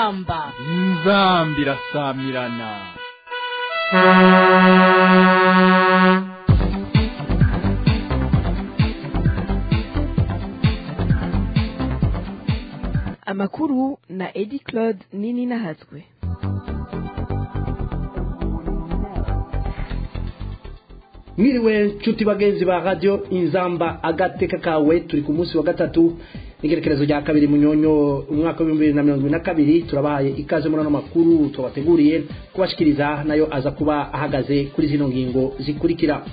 inzamba inzamba irasamirana amakuru na edi claude nini nahatswe mwiriwe nshuti bagenzi ba radio inzamba agateka kawe turi ku munsi wa gatatu n'igerekerezo rya kabiri munyonyo umwaka w'ibihumbi bibiri na mirongo ibiri na kabiri turabahaye ikaze muri ano makuru tubateguriye kubashikiriza nayo aza kuba ahagaze kuri zino ngingo zikurikira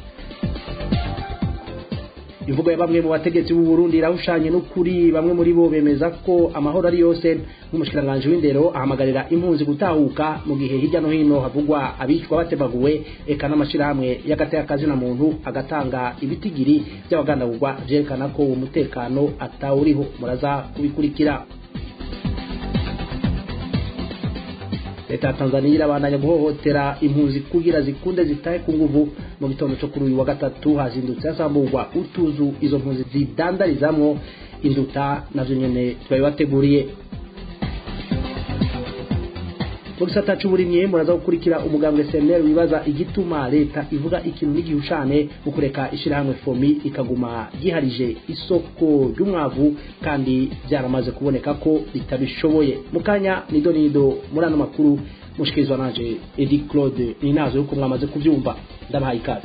imvugo ya bamwe mu bategetsi b'u Burundi irahushanye n'ukuri bamwe muri bo bemeza ko amahoro ari yose nk'umushikiranganje w'indero ahamagarira impunzi gutahuka mu gihe hirya no hino havugwa abicwa batebaguwe eka n'amashirahamwe y'agateka na muntu agatanga ibitigiri by'abagandagurwa vyerekana ko uwo mutekano atawuriho muraza kubikurikira leta ya tanzania irabandanya guhohotera impunzi kugira zikunde zitahe ku nguvu mu gitondo cyo kuri uyu wa gatatu hazindutse hasamburwa utuzu izo mpunzi zidandarizamwo induta navyo nyene twabibateguriye mu gisata c'uburimyi muraza gukurikira umugambwe SNL wibaza igituma leta ivuga ikintu n'igihushane mu kureka ishirahamwe fomi ikaguma giharije isoko ry'umwavu kandi byaramaze kuboneka ko ritabishoboye mu kanya nido nido muri ano makuru mushikirizwa nanje Edi Claude ninazo yuko mwamaze kuvyumva ndabahaye ikaze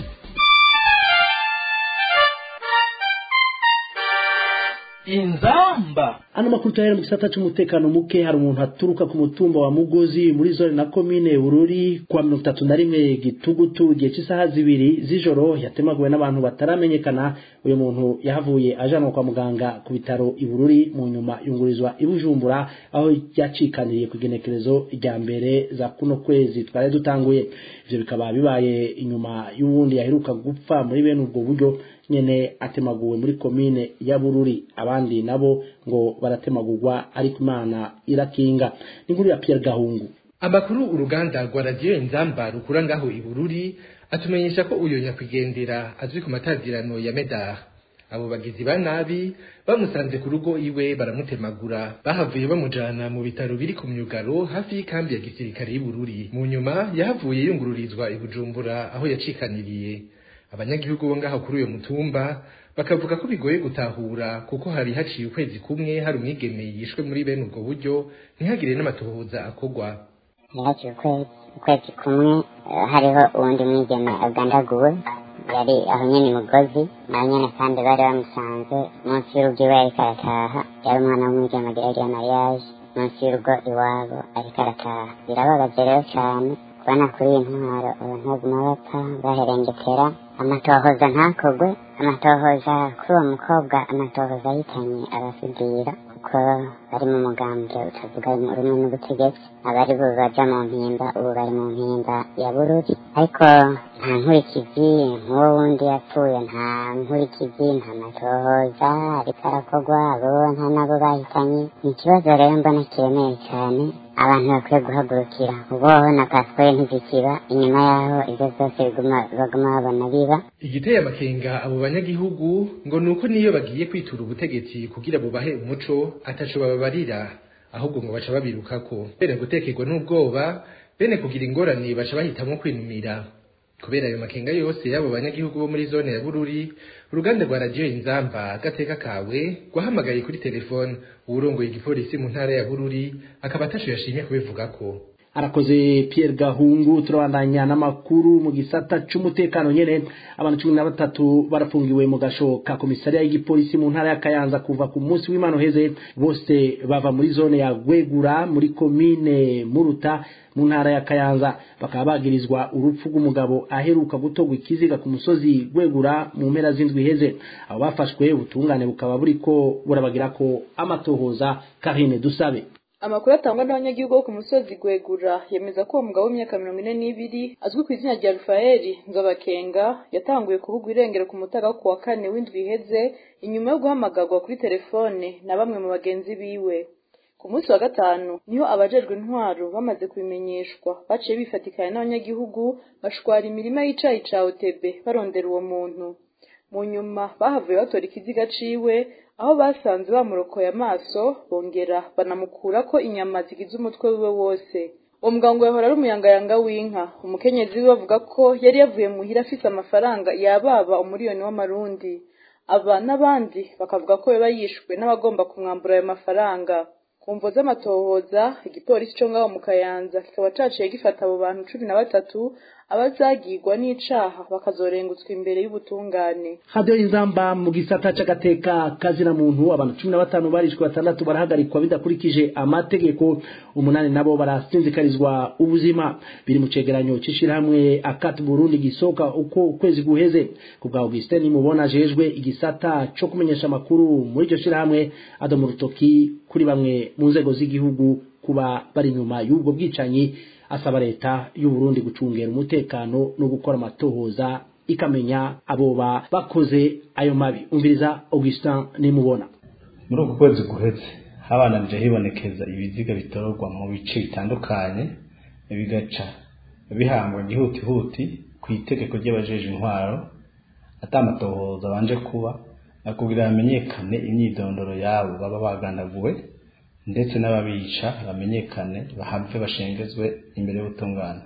inzamba ano makuru tuhera mu gisata c'umutekano muke hari umuntu aturuka ku mutumba wa mugozi muri zone na komine bururi kwa mirongo itatu na rimwe gitugutu igihe cy'isaha zibiri z'ijoro yatemaguwe n'abantu bataramenyekana uyu muntu yahavuye ajanwa kwa muganga ku bitaro i bururi mu nyuma yungurizwa i bujumbura aho yacikaniriye ku igenekerezo rya mbere za kuno kwezi twari dutanguye ivyo bikaba bibaye inyuma y'uwundi yaheruka gupfa muri bene ubwo buryo nyene atemaguwe muri komine ya bururi abandi nabo ngo baratemagurwa ariko imana irakinga n'inkuru ya Pierre Gahungu amakuru uruganda rwa radiyo inzamba rukura ngaho i bururi atumenyesha ko uyo nyakwigendera azwi ku matazirano ya medar abo bagizi ba nabi bamusanze ku rugo iwe baramutemagura bahavuye bamujana mu bitaro biri ku myugaro hafi y'ikambi ya gisirikare y'Ibururi mu nyuma yahavuye yungururizwa i Bujumbura aho yacikaniriye abanyagihugu bo ngaho kuri uyo mutumba bakavuga ko bigoye gutahura kuko hari haciye ukwezi kumwe hari umwigeme yishwe muri bene ubwo buryo ntihagire n'amatohoza akorwa haciye ukwezi ukwezi kumwe hariho uwundi mwigeme agandaguwe yari aho nyene mugozi naho nyene kandi bari bamusanze munsi y'urugo iwe ariko arataha yari umwana w'umwigeme agira mariage munsi y'urugo iwabo ariko arataha birababaje rero cane kubona kuri iyi ntwaro abantu baguma bapfa baherengetera amatohoza ntakogwe amatohoza kuri uwo mukobwa amatohoza yitanye abasudira kuko bari mu mugambwe utavuga rumwe n'ubutegetsi abari bo baja mu mpimba ubu bari mu mpimba ya bururi ariko nta nkurikizi nk'uwo wundi yapfuye nta nkurikizi nta matohoza ariko arakorwa abo nta nabo bahitanye ni ikibazo rero mbona kiremeye cyane abantu bakwiye guhagurukira uboho na pasiporo ntizikiba inyuma yaho ibyo byose baguma babona biba igiteye amakenga abo banyagihugu ngo ni uko niyo bagiye kwitura ubutegetsi kugira bubahe umuco ataco bababarira ahubwo ngo baca babirukako bene gutekerwa n'ubwoba bene kugira ingorane baca bahitamwo kwinumira kubera ayo makenga yose y'abo banyagihugu bo muri zone ya bururi uruganda rwa radiyo inzamba agateka kawe rwahamagaye kuri telefone uwurongoye igipolisi mu ntara ya bururi akaba atasho yashimye kubivugako arakoze Pierre Gahungu turabandanya n'amakuru mu gisata c'umutekano nyene abantu cumi na batatu barafungiwe mu gasho ka komisariya y'igipolisi mu ntara ya Kayanza kuva ku munsi w'imano heze bose bava muri zone ya Gwegura muri komine Muruta mu ntara ya Kayanza bakaba bagirizwa urupfu rw'umugabo aheruka gutogwa ikiziga ku musozi Gwegura mu mpera z'indwi heze abo bafashwe ubutungane bukaba buriko burabagira ko amatohoza Karine Dusabe amakuru atangwa n'abanyagihugu bo ku musozi gwegura yemeza ko uwo mugabo w'imyaka mirongo ine n'ibiri azwi ku izina rya rufaeli nzobakenga yatanguye kuvugwa irengero ku mutaga wo ku wa kane w'indwi iheze inyuma yo guhamagarwa kuri telefone na bamwe mu bagenzi biwe ku munsi wa gatanu niho abajejwe intwaro bamaze kubimenyeshwa baciye bifatikanya n'abanyagihugu bashwara imirima y'icayi ca otebe barondera uwo muntu mu nyuma bahavuye batora ikiziga ciwe aho basanze bamurokoye amaso bongera banamukura ko inyama zigize umutwe wiwe wose uwo muganga yahora ari umuyangayanga w'inka umukenyezi we bavuga ko yari yavuye muhira afise amafaranga yababa umuriyoni w'amarundi aba n'abandi bakavuga ko yaba yishwe n'abagomba kumwambura ayo mafaranga ku mvo z'amatohoza igipolisi co ngaho mu kayanza kikaba caciye gifata abo bantu cumi na batatu abazagirwa n'icaha bakazorengutswa imbere y'ubutungane hadiyo inzamba mu gisata c'agateka kazina muntu abantu cumi na batanu barishwe batandatu barahagarikwa bidakurikije amategeko umunani nabo barasinzikarizwa ubuzima biri mu cegeranyo c'ishirahamwe akati burundi gisohoka uko ukwezi guheze ku bwa augustin nimubona ajejwe igisata co kumenyesha amakuru muri iryo shirahamwe adomu rutoki kuri bamwe mu nzego z'igihugu kuba bari inyuma y'ubwo bwicanyi asaba leta y'u Burundi gucungera umutekano no gukora amatohoza ikamenya aboba bakoze ayo mabi umviriza Augustin nimubona muri uku kwezi guheze habananije hibonekeza ibiziga bitororwa mu bice bitandukanye bigaca bihangwa gihutihuti ku itegeko ry'abajeje intwaro atamatohoza abanje kuba kugira hamenyekane imyidondoro yabo baba bagandaguwe ndetse n'ababica bamenyekane bahave bashengezwe imbere y'ubutungane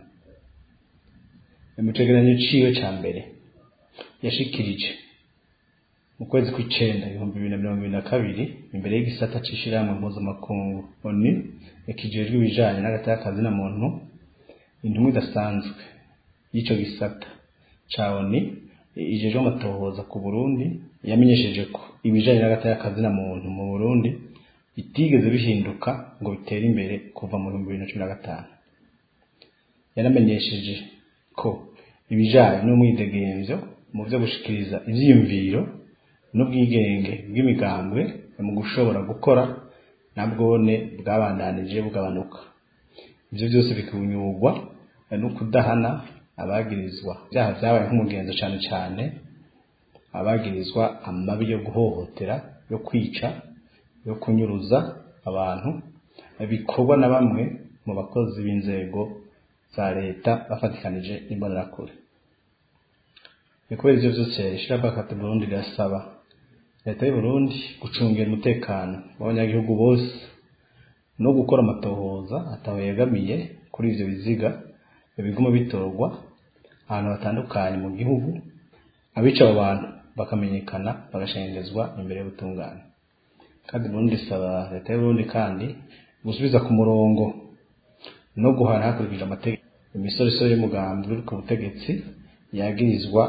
mu cegeranyo ciwe ca mbere yashikirije mu kwezi kw'icenda ibihumbi bibiri na mirongo ibiri na kabiri imbere y'igisata c'ishirahamwe mpuzamakungu oni yakijejwe ibijanye n'agatakazi na muntu intumwa idasanzwe y'ico gisata ca oni ijejwe amatohoza ku burundi yamenyesheje ko ibijanye n'agatakazi na muntu mu burundi bitigeze bihinduka ngo bitere imbere kuva mu bihumbi bibiri na cumi na gatanu yaramenyesheje ko ibijanye n'umwidegemvyo mu vyo gushikiriza ivyiyumviro n'ubwigenge bw'imigambwe mu gushobora gukora nabwone bwabandanije bugabanuka ivyo vyose bikunyurwa no kudahana abagirizwa ibyaha vyabaye nk'umugenzo cane cane abagirizwa amabi yo guhohotera yo kwica yo kunyuruza abantu bikorwa na bamwe mu bakozi b'inzego za leta bafatikanije n'imbonerakure ni kubera ivyo vyose ishirahamwe Burundi rirasaba leta y'u Burundi gucungera umutekano w'abanyagihugu bose no gukora amatohoza ataho yegamiye kuri ivyo biziga biguma bitorwa ahantu hatandukanye mu gihugu abica abo bantu bakamenyekana bagashengezwa imbere y'ubutungane kandi Burundi isaba leta y'u Burundi kandi gusubiza ku murongo no guhana hakurikije amategeko imisoresore y'umugambi uri ku butegetsi yagirizwa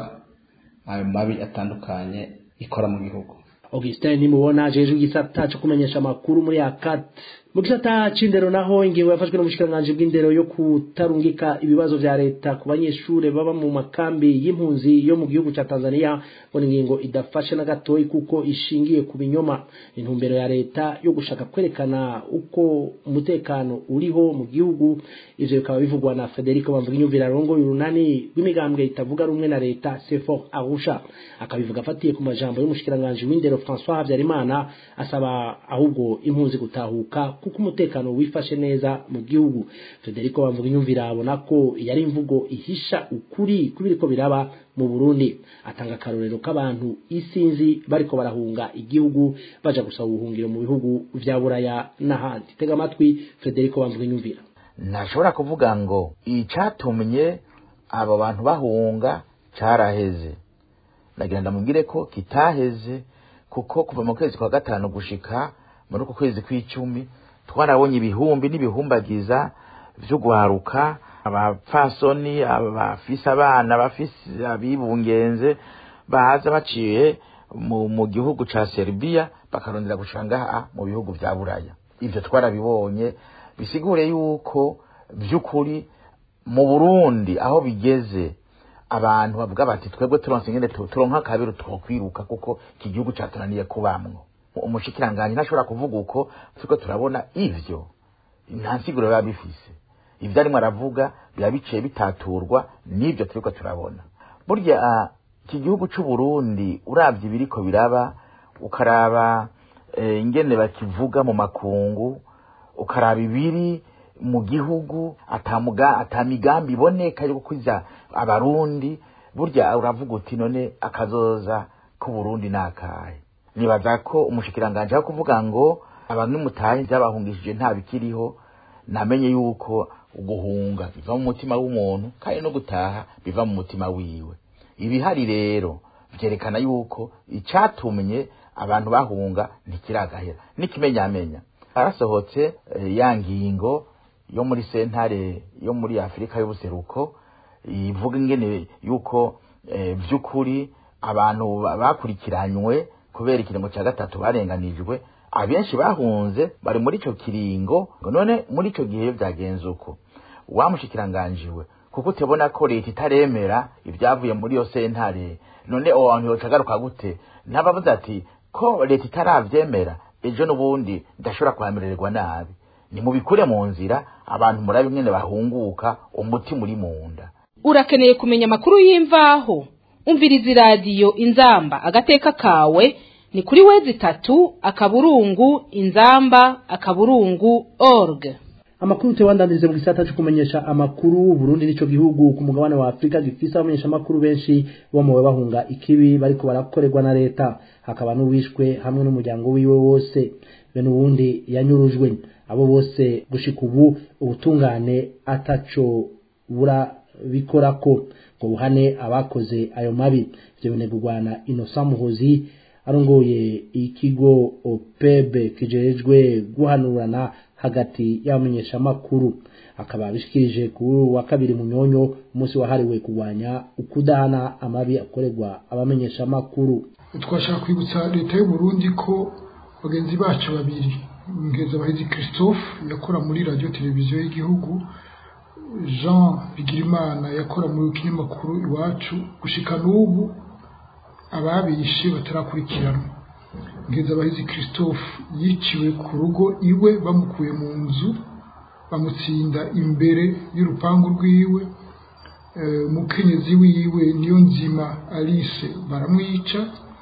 ayo mabi atandukanye ikora mu gihugu Augustin nimubona ajejwe igisata cyo kumenyesha amakuru muri akat mu gisata c'indero naho ingingo yafashwe n'umushikiranganji bw'indero yo kutarungika ibibazo vya leta ku banyeshure baba mu makambi y'impunzi yo mu gihugu ca Tanzania ngo ni ingingo idafashe na gatoyi kuko ishingiye ku binyoma intumbero ya leta yo gushaka kwerekana uko umutekano uriho mu gihugu ivyo bikaba bivugwa na Federico Bamvuginyumvira rongo y'urunani rw'imigambwe itavuga rumwe na leta Sefor Arusha akabivuga afatiye ku majambo y'umushikiranganji w'indero François Habyarimana asaba ahubwo impunzi gutahuka kuko umutekano wifashe neza mu gihugu Federico bamvuga inyumvira abona ko yari imvugo ihisha ukuri kubiriko biraba mu Burundi atanga karorero k'abantu isinzi bariko barahunga igihugu baja gusaba ubuhungiro mu bihugu vya Buraya n'ahandi tega amatwi Federico bamvuga inyumvira ntashobora kuvuga ngo icatumye abo bantu bahunga caraheze nagira ndamubwire ko kitaheze kuko kuva mu kwezi kwa gatanu gushika muri uku kwezi kw'icumi twarabonye ibihumbi n'ibihumbagiza vyo guharuka abapfasoni abafise abana bafise abibungenze baza baciye mu, mu gihugu ca Serbia bakarondera gushika ngaha mu bihugu vya Buraya ivyo twarabibonye bisigure yuko vy'ukuri mu Burundi aho bigeze abantu bavuga bati twebwe turonse ingene turonka akabiri twokwiruka kuko iki gihugu catunaniye kubamwo umushikiranganji ntashobora kuvuga uko turiko turabona ivyo nta nsiguro biba bifise ivyo arimwo aravuga biba biciye bitaturwa n'ivyo turiko turabona burya iki gihugu c'uburundi uravye ibiriko biraba ukaraba ingene bakivuga mu makungu ukaraba ibiri mu gihugu atamuga atamigambi iboneka yo gukwiza abarundi burya uravuga uti none akazoza k'uburundi nakahe nibaza ko umushikiranganje wo kuvuga ngo abantu nimutahe byabahungishije nta bikiriho namenye yuko uguhunga biva mu mutima w'umuntu kandi no gutaha biva mu mutima wiwe ibihari rero byerekana yuko icyatumye abantu bahunga ntikiragahera n'ikimenyamenya harasohotse eh, ya ngingo yo muri sentare yo muri afurika y'ubuseruko ivuga ingene yuko eh, by'ukuri abantu ba- bakurikiranywe kubera ikiringo cya gatatu barenganijwe abenshi bahunze bari muri icyo kiringo ngo none muri icyo gihe iyo byagenze uko wamushikiranganjiwe kuko utebona ko leta itaremera ibyavuye muri iyo sentare none abo bantu yoca agaruka gute ntabavuze ati ko leta itaravyemera ejo n'ubundi ndashobora kuhamererwa nabi nimubikure mu nzira abantu murabe ingene bahunguka umutima uri mu nda urakeneye kumenya amakuru y'imvaho umviriza iradiyo inzamba agateka kawe ni kuri wezi itatu akaburungu inzamba akaburungu org amakuru tewandandirize mu gisata cyo kumenyesha amakuru Burundi nico gihugu ku mugabane wa Afrika gifise abamenyesha amakuru benshi bo mu bahunga ikibi bariko barakorerwa na leta hakaba n'uwishwe hamwe n'umuryango wiwe wose be n'ubundi yanyurujwe abo bose gushika ubu ubutungane ataco bura bikorako ngo buhane abakoze ayo mabi ivyo binegurwa na Innocent Muhozi arongoye ikigo opebe kijejwe guhanurana hagati y'abamenyeshamakuru akaba abishikirije kuri uyu wa kabiri mu nyonyo umunsi wahariwe kurwanya ukudahana amabi akorerwa abamenyeshamakuru twashaka kwibutsa leta y'u Burundi ko bagenzi bacu babiri Nkezabahizi Christophe yakora muri radio televiziyo y'igihugu Jean Bigirimana yakora mu kinyamakuru iwacu gushika n'ubu ababishe batarakurikiranwa Nkezabahizi Christophe yiciwe ku rugo iwe bamukuye mu nzu bamutsinda imbere y'urupangu rwiwe Eh, umukenyezi wiwe niyo nzima Alice baramwica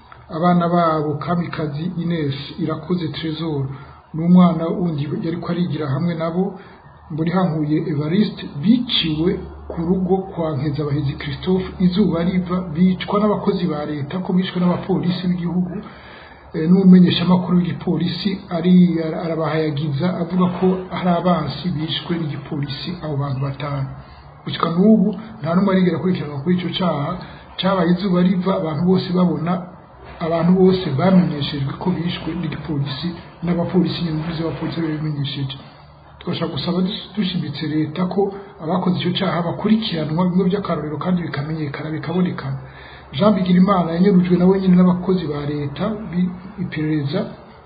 abana babo kamikazi Ines irakoze Trésor n'umwana wundi yari ko arigira hamwe nabo mburi hankuye Evariste biciwe ku rugo kwa Nkezabahizi Christophe izuba riva bicwa n'abakozi ba leta ko bicwa n'abapolisi b'igihugu eh, n'umumenyesha makuru w'igipolisi ari arabahayagiza avuga ko hari abansi bishwe n'igipolisi abo bantu batanu gushika n'ubu nta n'umwe arigera akurikiranwa kuri ico caha cabaye izuba riva abantu bose babona abantu bose bamenyeshejwe ko bishwe n'igipolisi n'abapolisi nyine z'abapolisi babimenyesheje twashaka gusaba dus- dushimitse leta ko abakoze icyo cyaha bakurikiranwa bimwe by'akarorero kandi bikamenyekana bikabonekana jean bigirimana yanyurujwe nawe nyine n'abakozi ba leta bi- iperereza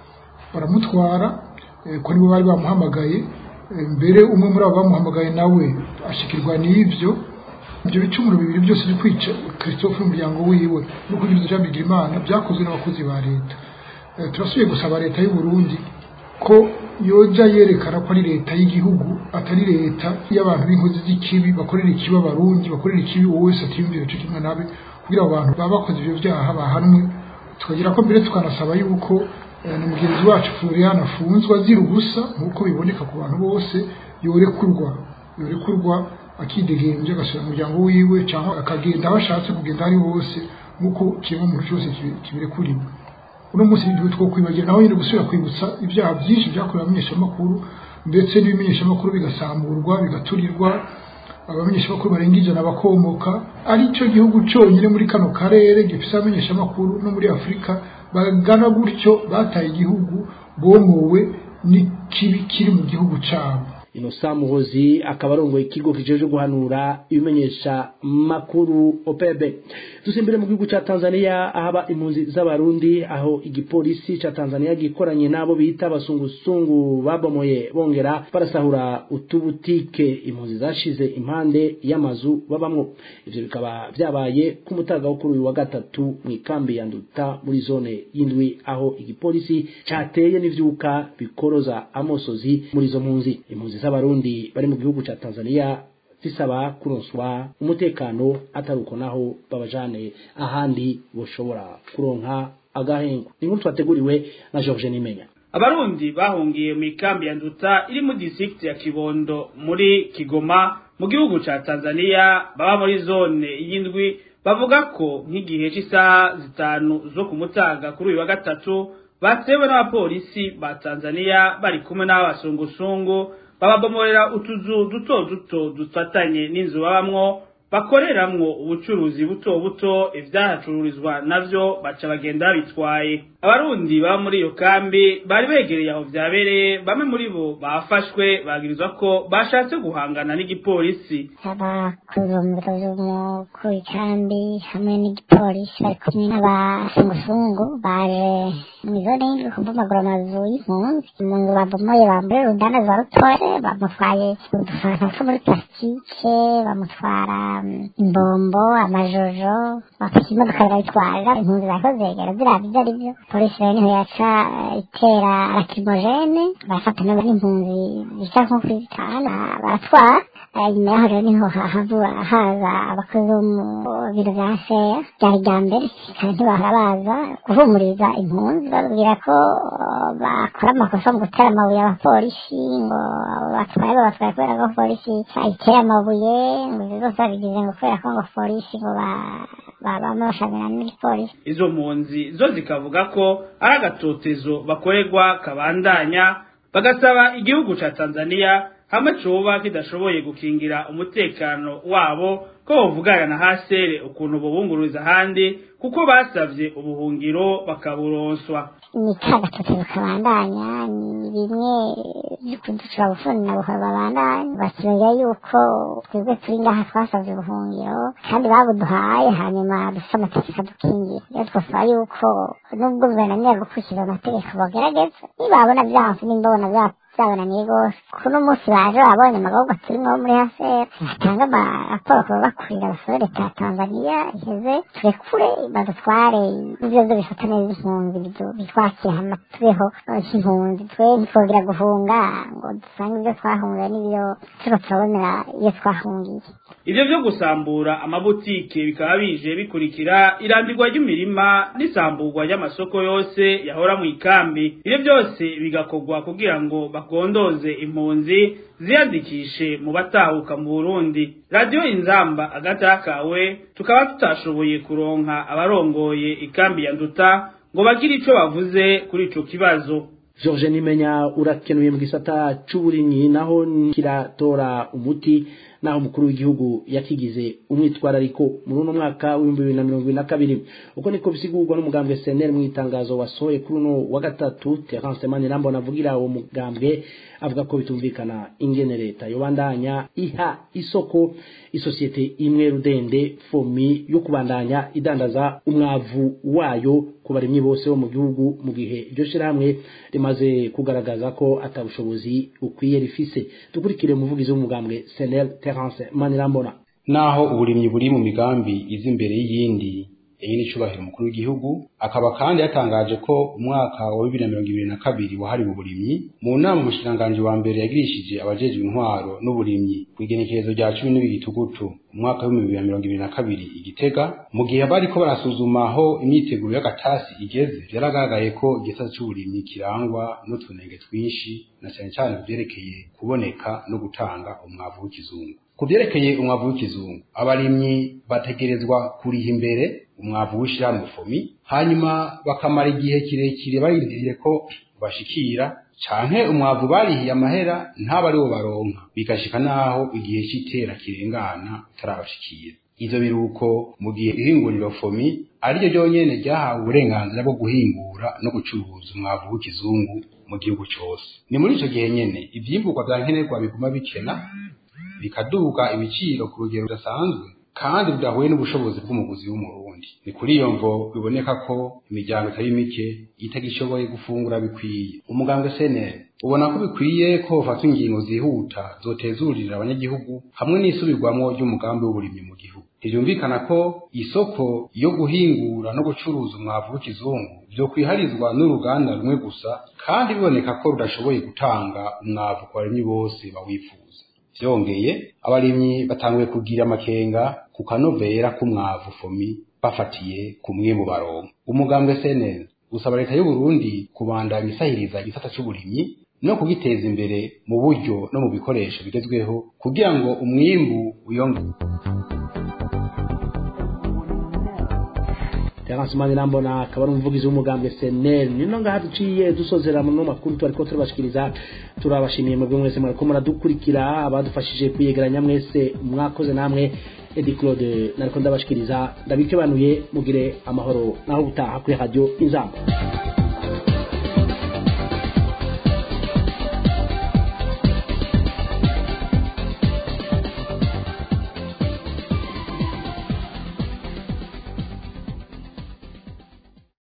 baramutwara eh, ko nibo bari bamuhamagaye Eh, mbere umwe muri abo bamuhamagaye nawe ashikirwa n'ivyo ibyo bicumuro bibiri byose byo kwica christophe n'umuryango wiwe no kugiriza jean bigirimana byakozwe n'abakozi ba leta Eh, turasubiye gusaba leta y'u Burundi ko yoja yerekana ko ari leta y'igihugu atari leta y'abantu b'inkozi z'ikibi bakorera ikibi abarundi bakorera ikibi uwo wese atiyumvira cyo kimwe nabe kugira abo bantu baba bakoze ibyo byaha bahanwe tukagira ko mbere tukanasaba yuko eh, na mugenzi wacu Florian afunzwe azira ubusa nk'uko biboneka ku bantu bose yorekurwa yorekurwa akidegembya agasubira mu muryango wiwe cyangwa akagenda aho ashatse kugenda ari hose nk'uko kimwe mu cyose kibi- kibirekuriwe uno munsi n'igihe two kwibagira naho nyine gusubira kwibutsa ibyaha byinshi byakorewe abamenyeshamakuru ndetse n'ibimenyeshamakuru bigasamburwa bigaturirwa abamenyeshamakuru barenga ijana bakomoka ari cyo gihugu cyonyine muri kano karere gifite abamenyeshamakuru no muri afurika bagana gutyo bataye igihugu bomowe n'ikibi kiri mu gihugu cyabo Innocent Muhozi akaba arongoye ikigo kijeje guhanura ibimenyesha makuru OPEB dusimbire mu gihugu ca Tanzania ahaba impunzi z'abarundi aho igipolisi ca Tanzania gikoranye nabo bita abasungusungu babomoye bongera barasahura utubutike impunzi zashize impande y'amazu babamwo ivyo bikaba vyabaye ku mutaga wo kuri uyu wa gatatu mu ikambi ya Nduta muri zone y'indwi aho igipolisi cateye n'ivyuka bikoroza amosozi muri izo mpunzi impunzi z'abarundi bari mu gihugu ca Tanzania zisaba kuronswa umutekano atari uko naho babajane ahandi boshobora kuronka agahengo inkuru twateguriwe na George Nimenya abarundi bahungiye mu ikambi ya nduta iri mu district ya kibondo muri kigoma mu gihugu ca tanzania baba muri zone y'indwi bavuga ko nk'igihe cy'isaha zitanu zo ku mutaga kuri uyu wa gatatu batewe n'abapolisi ba Tanzania bari kumwe n'abasungusungu bababomorera utuzu duto duto dufatanye n'inzu babamwo bakoreramwo ubucuruzi buto buto ivyahacururizwa navyo baca bagenda babitwaye abarundi baba muri iyo kambi bari begereye aho vyabereye bamwe muri bo bafashwe bagirizwa ko bashatse guhangana n'igipolisi abakurumbuzo z'umukuru w'ikambi hamwe n'igipolisi bari kumwe n'abasungusungu baje mw'izone y'indwi kubomagura amazu y'impunzi mu nzu babomoye bambaye urudanda rwa rutore bamutwaye udufanta two muri plasitike bamutwara imbombo amajojo bafashe imodoka barayitwara impunzi zariko zegera ziraba ivyo ari vyo polisi rero niho yaca itera rakimogene barafata n'impunzi zica nko kuri zitanu baratwara nyuma yaho rero niho hahavura haza abakozi bo mu biro vya seya ryari rya mbere kandi ntibahora baza guhumuriza impunzi babwira ko bakora amakosa mu gutera amabuye abapolisi ngo batwaye babatwaye kubera ko polisi ayitera amabuye ngo ivyo zose babigize ngo kubera ko ngo polisi ngo bama bashamirana n'igipolisi izo mpunzi zo zikavuga ko ari agatotezo bakorerwa kabandanya bagasaba igihugu ca Tanzania hamwe coba kidashoboye gukingira umutekano wabo ko bovugana na hasere ukuntu bobungururiza ahandi kuko basavye ubuhungiro bakaburonswa ni ka gatotezo kabandanya ni bimwe vy'ukuducura bufuni na buhoro babandanya batubwira yuko twebwe turi ngaha twasavye ubuhungiro kandi babuduhaye hanyuma dufise amategeko adukingira rero twasaba yuko nubwo guverinoma gukurikiza amategeko bogerageza nibabona vyanse nimba babona vya byabananiye rwose kuno munsi baje babonye amagorwa turimwo muri hasera batanga amaraporo kuba bakurira basore leta ya tanzaniya iheze turekure badutware ivyo vyo bifata neza impunzi bitwakira hama tubeho nk'impunzi twe ntitwogira guhunga ngo dusange ivyo twahunga n'ivyo turiko turabonera iyo twahungiye ivyo vyo gusambura amabutike bikaba bije bikurikira irambirwa ry'imirima n'isamburwa ry'amasoko yose yahora mu ikambi ivyo byose bigakorwa kugira ngo bagondoze impunzi ziyandikishe mu batahuka mu Burundi radio inzamba agatakawe tukaba tutashoboye kuronka abarongoye ikambi ya nduta ngo bagire ico bavuze kuri ico kibazo George Nimenya urakenuye mu gisata c'uburimyi naho kiratora umuti naho umukuru w'igihugu yakigize umwitwarariko muri uno mwaka w'ibihumbi bibiri na mirongo ibiri na kabiri uko niko bisigurwa n'umugambwe SNL mu itangazo wasohoye kuri uno wa gatatu Terence Manirambona avugira uwo mugambwe avuga ko bitumvikana ingene leta yobandanya iha isoko isosiyete imwe rudende fomi yo kubandanya idandaza umwavu wayo ku barimyi bose bo mu gihugu mu gihe iryo shirahamwe rimaze kugaragaza ko atabushobozi bukwiye rifise dukurikire umuvugizi w'umugambwe SNL Terence Manirambona naho uburimyi buri mu migambi izi imbere y'iyindi iyi ni icubahiro umukuru w'igihugu akaba kandi yatangaje ko umwaka wa bibiri na mirongo ibiri na kabiri wahariwe uburimyi mu nama umushikiranganji wa mbere yagirishije abajejwe intwaro n'uburimyi ku igenekerezo rya cumi n'ibiri gitugutu umwaka w'ibihumbi bibiri na mirongo ibiri na kabiri igitega mu gihe bariko barasuzuma aho imyiteguro y'agatasi igeze vyaragaragaye ko igisata c'uburimyi kirangwa n'utunenge twinshi na cane cane kuvyerekeye kuboneka no gutanga umwavu w'ikizungu ku vyerekeye umwavu w'ikizungu abarimyi bategerezwa kuriha imbere umwavu w'ishirahamwe fomi hanyuma bakamara igihe kirekire barindiriye ko bashikira canke umwavu barihiye amahera ntaba ariwo baronka bigashika naho igihe c'itera kirengana utarabashikira ivyo biruko mu gihe ihinguriro fomi ariryo ryonyene ryahawe uburenganzira bwo guhingura no gucuruza umwavu w'ikizungu mu gihugu cose ni muri ico gihe nyene ivyimburwa vya nkenerwa biguma bikena bikaduga ibiciro ku rugero rudasanzwe kandi budahuye n'ubushobozi bw'umuguzi w'umurundi ni kuri iyo mvo biboneka ko imiryango itari mike itagishoboye gufungura bikwiye umugambwe seneri ubona ko bikwiye ko hofatwa ingingo zihuta zotezurira abanyagihugu hamwe n'isubirwamo ry'umugambi w'uburimyi mu gihugu ntibyumvikana ko isoko yo guhingura no gucuruza umwavu w'ikizungu vyokwiharizwa n'uruganda rumwe gusa kandi biboneka ko rudashoboye gutanga umwavu ku barimyi bose bawifuza vyongeye abarimyi batanguye kugira amakenga ku kanovera k'umwavu fomi bafatiye ku mwimbu baronka umugambwe SNL usaba leta y'u Burundi kubandanya isahiriza igisata c'uburimyi no kugiteza imbere mu buryo no mu bikoresho bigezweho kugira ngo umwimbu uyonge Terence Manirambona akaba ari umuvugizi w'umugambwe SNL nino ngaha duciye dusozera mu makuru twariko turabashikiriza turabashimiye mwebwe mwese mwariko muradukurikira abadufashije kuyegeranya mwese mwakoze namwe Edi Claude nariko ndabashikiriza ndabikebanuye mugire amahoro naho gutaha kuri radio Inzamba